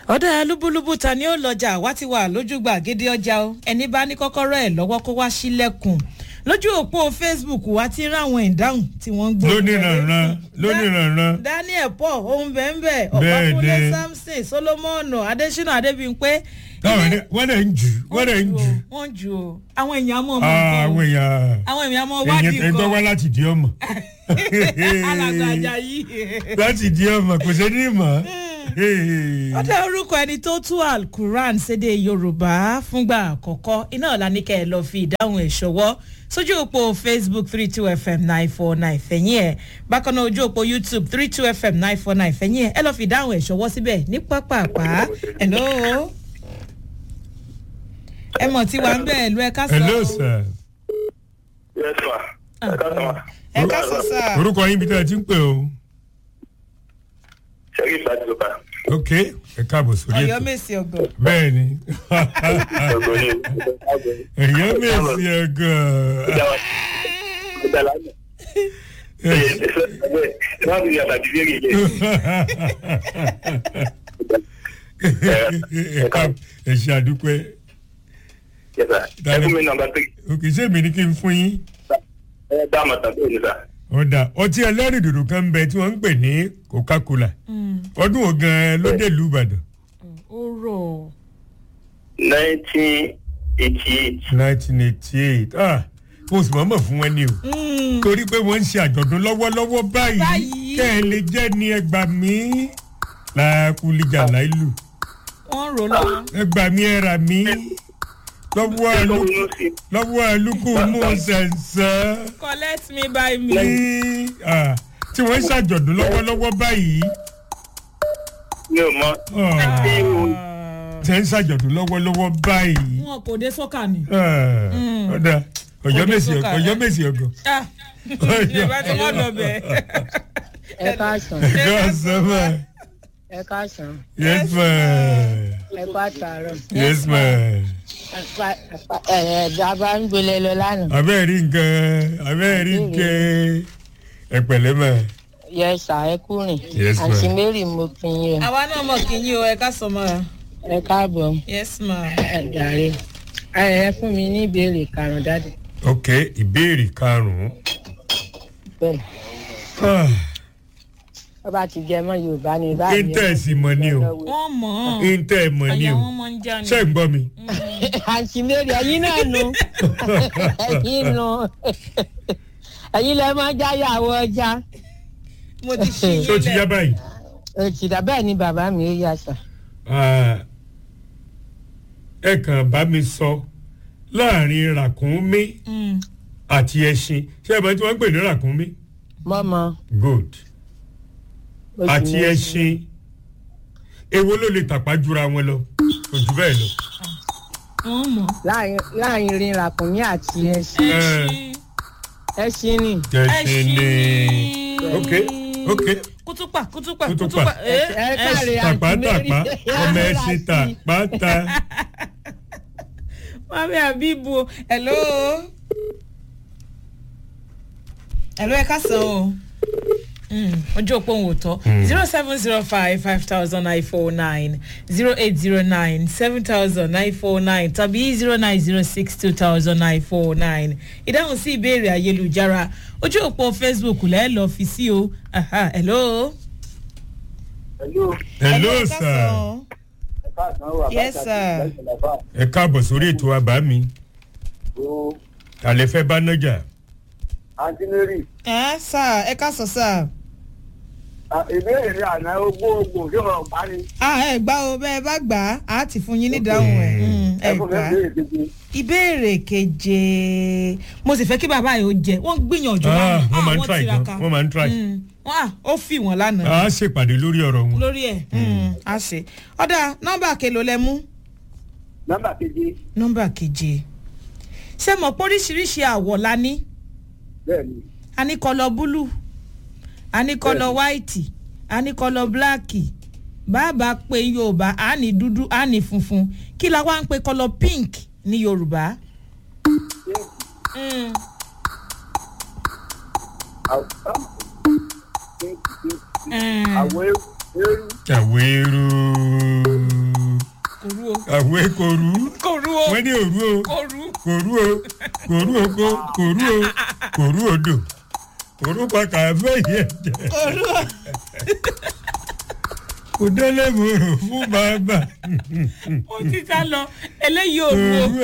ọ̀dà lúbúlúbú ta ni ó lọ́jà wá ti wà lójúgbà gédé ọjà o ẹni bá ní kọ́kọ́rọ́ ẹ̀ lọ́wọ́ kó wá sílẹ̀kùn lójú òpó facebook wa ti ráwọn ìdáhùn tí wọ́n ń gbé. lóníranran lóníranran daniel paul ohun bẹ́ẹ̀ Bẹ́ẹ̀ ọ̀pákúnlé ni. samson solomon adesina adébíyìnpé. táwọn ẹni wọ́n dẹ̀ ń jù wọ́n dẹ̀ ń jù wọ́n jù o àwọn èèyàn mọ̀ Ah, mọ́ àwọn èèyàn àwọn èèyàn mọ̀ èèyàn wádìí ẹni tó wá kan láti di ọmọ alàgbà ajayi. láti di ọmọ kò sí ní mọ̀ ó dá orúkọ ẹni tó tú alukuran sédè yorùbá fúngbà àkọ́kọ́ iná ọ̀la ní kẹ́ ẹ lọ́ọ́ fi ìdáhùn ẹ̀ ṣọwọ́ sójú òpó facebook three two fm nine four nine fẹ̀yìn ẹ̀ bákan náà ojú òpó youtube three two fm nine four nine fẹ̀yìn ẹ̀ ẹ lọ́ọ́ fi ìdáhùn ẹ̀ ṣọwọ́ síbẹ̀ ní pápápá hello ẹ mọ̀ tí wàá ń bẹ̀ ẹ̀lú ẹ ká sọ hello sir Yes, ma. Ẹ ká sọ ma. ẹ ká sọ sá orúkọ yín bí tẹ́ ẹ ti ń pè o Ṣẹ́rí ìgbàjọba. ok ẹ káàbọ̀ sórí ọ̀yọ́ ètò mèsì ọ̀gọ̀ bẹ́ẹ̀ ni Ọ̀gbọ̀n ni. èèyàn mèsì ẹ̀gàn Ìgbàlá náà. Wọ́n ti yàtọ̀ àti lérí ilé. ẹ ká- ẹ ṣe àdúpẹ́ Yes, sir. Ẹ fún mi nọmba three. òkè ṣé mi ní kí n fún yín Ẹ dá àmọ̀ tàbí òní sà. ọ̀dà ọtí ẹlẹ́rìndòdò kan ń bẹ tí wọ́n ń pè ní coca-cola ọdún wo gan-an ló dé ìlú ìbàdàn ó rọ̀ Nineteen eighty eight. nineteen eighty eight ah mo sì mọ̀ọ́mọ̀ fún wọn ni o torí pé wọ́n ń ṣe àjọ̀dún lọ́wọ́lọ́wọ́ báyìí Báyìí. kẹ́ ẹ lè jẹ́ ní ẹgbà mí làákùlìjà láìlù wọ́n rò lọ́wọ́ ẹgbà mí ẹ̀rà mí lọ́wọ́ àlù Lóyún sí. lọ́wọ́ àlùkù mú sẹ̀nsẹ̀ collect me by me. ní ah, tí wọ́n ń ṣàjọ̀dún lọ́wọ́lọ́wọ́ báyìí Mi ò mọ. ah, Ṣé o tí wọ́n ń ṣàjọ̀dún lọ́wọ́lọ́wọ́ báyìí wọn kò dé sọ́kà ni. ah, ọ̀dà ọ̀yọ́ Ọdún mèsì sọ́kà, ọ̀yọ́ ẹ. mèsì ọ̀gọ̀. Ah, ìbá tí wọ́n lọ bẹ̀. ẹ káàsán Yes, sir. ẹ káàsán Yes, ma'am. ẹ kó àtàrọ Yes, ma'am. ẹ dábàá ń gbélé lọ lánàá Abẹ́ rí nǹkan, abẹ́ rí nǹkan. Ẹ pẹ̀lẹ́ mà. yẹ ṣá ẹ kúrìn Yes, ma'am. àǹtí mary mo kí yín àwa náà mọ̀ kí yín o ẹ ká sọ mọ́ra. ẹ káàbọ̀ yes ma. ẹ jàre ẹ ẹ fún mi ní ìbéèrè karùn-ún dáàdì Ok, ìbéèrè karùn-ún. bẹ́ẹ̀ Ah, wọ́n bá ti jẹ mọ́ yorùbá ní báyìí Íńtẹ̀sì mọ̀ ni o. wọ́n mọ̀ ọ́n. Íńtẹ̀ mọ̀ ni àyà o. wọn mọ̀ ń já ni. Ṣé ń gbọ́ mi? àǹtí mary ẹ̀yin náà nu ẹ̀yin nu ẹ̀yin lẹ máa jáyàwó ọjà mo ti ṣí yín Ṣé o ti yá báyìí? òtítà bẹ́ẹ̀ ni bàbá mi ó yà sà Ah, Ẹ kàn bá mi sọ láàrin ràkúnmí Mm. àti ẹṣin. Ṣé ẹ bá tí wọ́n ń pè ní ràkúnmí? mọ́mọ́ Good. oṣù àti méjì. ẹṣin èwo ló lè tàpá jura wọn lọ kò jù bẹ́ẹ̀ lọ. wọ́n mọ̀. láàrin láàrin rin ràkúnmí àti ẹṣin ẹṣin. ẹṣin ni ẹṣin ni ok ok kútùpà kútùpà Kútùpà. kútùpà. ẹ káre àǹtí tàpá mary tàpá ọmọ ẹṣin tàpá ta mami abibu hello. hello ẹ ká sọ o. Mm, ojú òpó òun ò tọ́ zero seven zero five five thousand nine four nine zero eight zero nine seven thousand nine four nine tàbí zero nine zero six two thousand nine four nine ìdáhùn sí ìbéèrè ayélujára ojú òpó facebook lẹ́ẹ̀ lọ́ọ́ fi sí o Aha, hello. Hello. hello ẹ ká sir sọ. Ẹ káàsán wà. Yes, sir. ẹ káàbọ̀ sórí ètò àbá mi O àlẹ́ fẹ́ bá nájà Àǹtí Mary. ẹ sà ẹ ká sọ sà. Ìbéèrè rẹ̀ àná ogbó ogbó tí wọ́n pa ni. a ẹ gbá o bẹ́ẹ̀ bá gbà á á ti fún yín nídàáhùn ẹ̀ Mm, ẹ Ẹ fún mi gbà á. ìbéèrè kejì. ìbéèrè keje mo sì fẹ́ kí bàbá yìí ó jẹ wọ́n gbìyànjú Ah, lánàá. wọ́n máa ń Ah, try tiraka. gan, wọ́n máa ń try. Mm, wọ́n à ó fi wọ́n lánàá a ṣèpàdé lórí ọ̀rọ̀ wọn. lórí ẹ̀ Mm, á ṣe ọ̀dà nọ́mbà kelo lẹ mú Nọ́mbà keje. nọ́mbà keje ṣé mọ̀ pé oríṣiríṣi àwọ̀ la ní Bẹ́ẹ̀ni. a ní kọlọ búlù a ní kọlọ wáìtì a ní kọlọ bíláàkì bàbá pé yorùbá a ní dúdú a ní funfun kí la wá ń pe kọlọ pink ní yorùbá. Mm. Mm. Àwọ̀ eérú. Àwérú. àwẹ̀ kò rú kò rú o wọ́n ní òru o kò rú kò rú o kò rú o kò kò rú o kò rú odò kò rú pa kàfẹ́ yẹn jẹ kò rú o. kò délé mo rò fún bàbá mo ti sá lọ eléyìí ò kò rú o. rú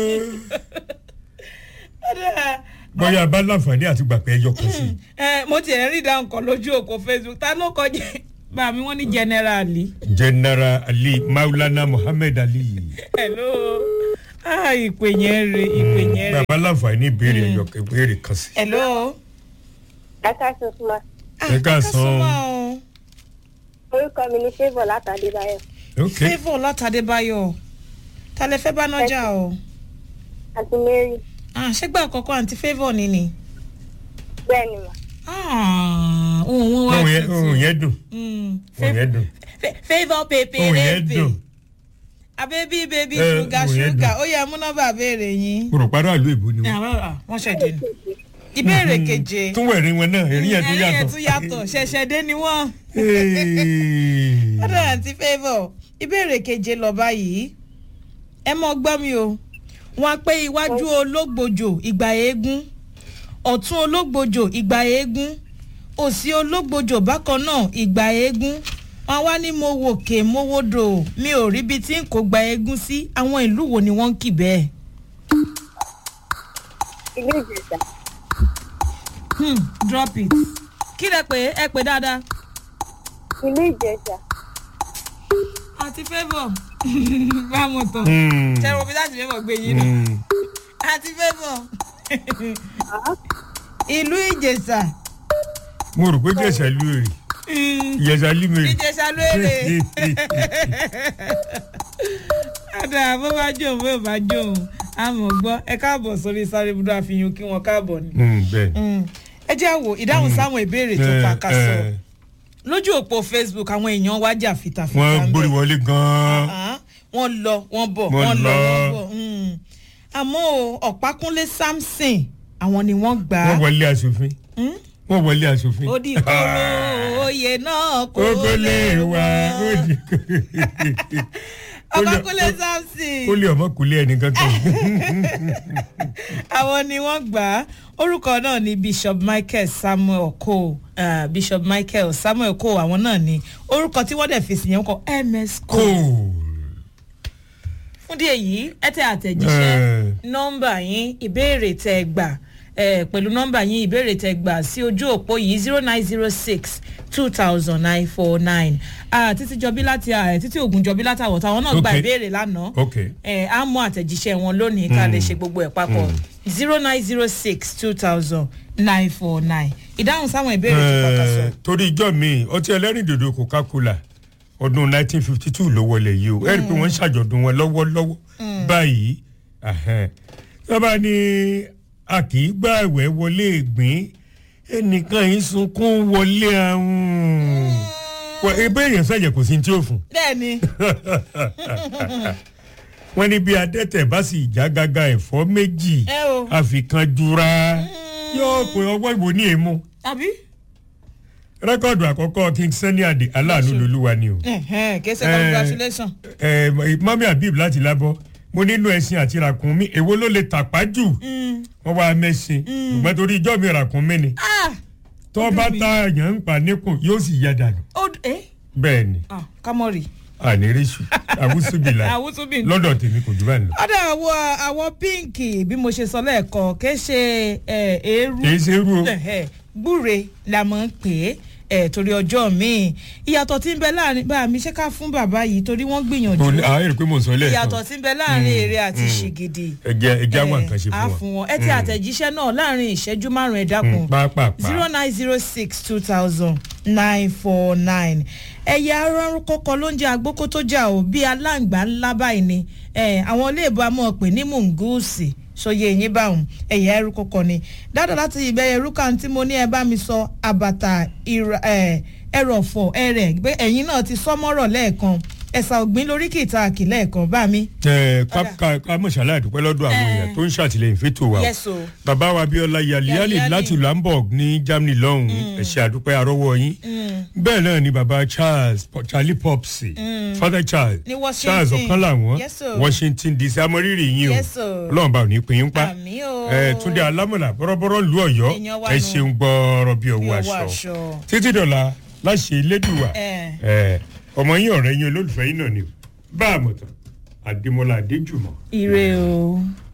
o. bóyá bá láǹfààní àti gbàgbé ẹyọ kan sí i. ẹ mo ti ẹ̀ rí ìdáhùn kan lójú òkò facebook ta ló kọjá bá mi wọ́n ní generali. general ali maulana muhammed ali. hello ah ìpè yẹn re ìpè yẹn re. bàbá láǹfààní ìbéèrè ẹyọ kan ìbéèrè kan sí. hello. ẹ ká sọ fún wa ẹ ká san súnmọ́ o. orúkọ mi ní favour látàdébáyọ ok favour látàdébáyọ̀ ta lẹ fẹ́ bá nájà o. àti mary ah ṣégbà àkọ́kọ́ àǹtí favour ni ni. bẹ́ẹ̀ ni mà ah ohun wọn wá ohun yẹn tutù. ohun yẹn dùn Mm, ohun yẹn dùn Fa- favour pepe ohun yẹn lepe dùn abébí bébí Eh, ṣúgà ohun yẹn ṣúgà dùn. ó yẹ mú nọ́mbà béèrè yín. mo rò parọ́ àlú èbó ni wọ́n. àwọn ah, wọ́n ṣẹ̀dẹ̀ ni. ìbéèrè keje tún wẹ̀rí wọn náà èrí yẹn tún ẹ̀rí yẹn yàtọ̀. tún yàtọ̀ ṣẹ̀ṣẹ̀ dé ni wọ́n. Hey. ọ̀dọ̀ àǹtí favour ìbéèrè keje lọ báyìí ẹ mọ gbọ́ mi o wọn pé iwájú ológbòjò ìgbà eégún ọ̀tún ológbòjò ìgbà eégún òsì ológbòjò bákan náà ìgbà eégún wọn wá ní mo wòkè mo wodò mi ò ríbi tí n kò gba eégún sí àwọn ìlú wo ni wọ́n ń kì bẹ́ẹ̀. ilé ìjẹsà Hmm, drop it kí lẹ pé ẹ pé dáadáa. ilé ìjẹsà àti favour bá mo tán Hmm. ṣe wo bí láti favour gbé yín náà. Hmm. àti favour ìlú ìjẹsà mo rò pé jẹ̀sà lú èrè ìyẹ̀sà lú mèrè. ìjẹsà lóore àdá bó bá jóun bó bá jóun àmọ̀ gbọ́ ẹ káàbọ̀ sórí sáré budú àfihàn kí wọ́n káàbọ̀ ni. Hmm, bẹ́ẹ̀. Mm. ẹ jẹ́ àwò ìdáhùn sáwọn ìbéèrè tó Eh, pàkàṣọ eh, lójú òpó facebook àwọn èèyàn wá jà fìtàfìtà wọ́n ń gbórí bẹ̀. wọlé gan-an. Ah, wọ́n lọ wọ́n bọ̀ Wọ́n wọ́n lọ lọ. wọ́n bọ̀ Mm. àmọ́ o, ọ̀pákúnlé samson àwọn ni wọ́n gbà á wọ́n wọlé aṣòfin. Mm? wọ́n wọlé aṣòfin. ó di kóró oyè náà kó kókó lè wá ó di ọ̀pákúnlé kó samson lè ọmọ kò lé ẹnìkan kan. àwọn ni wọ́n gbà á orúkọ náà ni bishop michael samuel cole uh, bishop michael samuel cole àwọn náà ni orúkọ tí wọ́n dẹ̀ fèsì yẹn kọ ms cole cool. fún díẹ̀ yìí ẹ tẹ àtẹ̀jíṣẹ́ Eh. nọ́mbà yín ìbéèrè tẹ gbà eh, pẹ̀lú nọ́mbà yín ìbéèrè tẹ gbà sí ojú òpó yìí zero nine zero six two thousand nine four nine títí jọbí láti ah, títí ògùn jọbí láti àwọ̀tá àwọn náà gba Okay. ìbéèrè lánàá ok ẹ á mú àtẹ̀jíṣẹ́ wọn lónìí ká lè ṣe gbogbo ẹ̀ papọ̀ zero nine zero six two thousand nine four nine ìdáhùn sáwọn ìbéèrè tó pàkàṣọ. Eh, torí ijọ́ mi ọtí ẹlẹ́rìndòdò coca-cola ọdún 1952 ló wọlé yìí o ẹ rí i pé wọ́n ń ṣàjọ̀dún wọn lọ́wọ́lọ́wọ́ báyìí sábà ní a kì í gbà ẹ̀wẹ̀ wọlé ìgbín ẹnìkan yìí sunkún wọlé àrùn ebe èèyàn sàjẹ̀ kò sí ní tí ó fún bẹ́ẹ̀ni wọn ní bí adẹ́tẹ̀ bá sì já gágá ẹ̀fọ́ méjì ẹ o àfikàn jura yóò pé ọwọ́ ìwò ní èémú àbí rẹ́kọ̀dù àkọ́kọ́ king sani ade aláàánú lolúwa ni o. kì í ṣe Eh, congratulation. ẹ mami habib láti lábọ́ mo nínú ẹṣin àti ràkúnmí èwo ló lè tàpá jù wọ́n wá mẹ́sìn ṣùgbọ́n torí ijọ́ mi ràkúnmí ni ah tó bá ta èèyàn ń pa níkùn yóò sì yá dànù ó ẹ bẹ́ẹ̀ ni ah kámọ́rì àníríṣù àwùsùbìlà àwùtúbì lọ́dọ̀ tèmi kò jù báyìí lọ. ọ̀dà àwọ̀ àwọ̀ pínkì bí mo ṣe sọ lẹ́ẹ̀kan kì í ṣe eh, eérú kì í ṣe irú o Ẹ̀hẹ̀, gbúre la mọ̀ ń pè é ẹ̀ torí ọjọ́ míì ìyàtọ̀ tí ń bẹ láàrin bá mi ṣe ká fún bàbá yìí torí wọ́n gbìyànjú Mo ní- àwọn èrè pé mò ń sọ lẹ́ẹ̀kan ìyàtọ̀ tí ń bẹ láàrin èrè àti ṣìgìdì ẹ̀jẹ̀ ẹ̀jẹ̀ àwọn nǹkan ṣe á fún fún wọn. wọn ẹ ti àtẹ̀jíṣẹ́ náà láàrin ìṣẹ́jú márùn-ún ẹ̀dákun pápápá zero nine zero six two thousand nine four nine ẹ̀yà arọ́rùn kọ́kọ́ ló ń jẹ́ agbókó tó jà ó bí aláǹgbá ńlá báyìí ni Eh, àwọn iléèbó amọ̀ pé ní mùngúùsì sọyẹ ẹ̀yìn báwọn ẹ̀yà ẹrú kọ́kọ́ ni dáadáa láti ìbẹ̀rẹ̀ ẹrú kan tí mo ní ẹ bá mi sọ àbàtà ìrà- eh, ẹrọ̀fọ̀ ẹrẹ̀ pé ẹ̀yìn náà ti sọ́mọ́rọ̀ lẹ́ẹ̀kan ẹ̀sà ògbín lórí kìtà àkìlẹ̀ ẹ̀kan bá mi. ẹ ká ká ká mọ̀ṣálá àdúpẹ́ lọ́dọ̀ àwọn Eh. èèyàn tó ń ṣàtìlẹ́yìn fẹ́tò wa o. Yes, o. bàbá wa abiola yaliyali Yaliyali. láti hamburg ní germany lọ́hùn-ún ẹ̀ṣẹ̀ àdúpẹ́ arọ́wọ́ yín bẹ́ẹ̀ náà ni bàbá charles Po- charlie popsi father charles Ní Washington. charles ọ̀kan làwọn Yes, sir. washington dc amọ̀rírì yín o Yes, sir. ọlọ́run bá ò ní pín in pa Àmín o. ẹ túndé alámọ̀là bọ́rọ́bọ́rọ́ lu ọ̀yọ́ Èèyàn wa ẹ nù. ṣeun gbọ́ọ̀rọ̀ bí Bí ọwọ́ ọwọ́ aṣọ aṣọ. títí dọ̀la láṣẹ elédùwà Eh. ẹ ọmọ yín ọ̀rẹ́ yín olólùfẹ́ yín náà ni o bá a mọ̀ tán àdèmọ́lá adéjùmọ̀. ire o.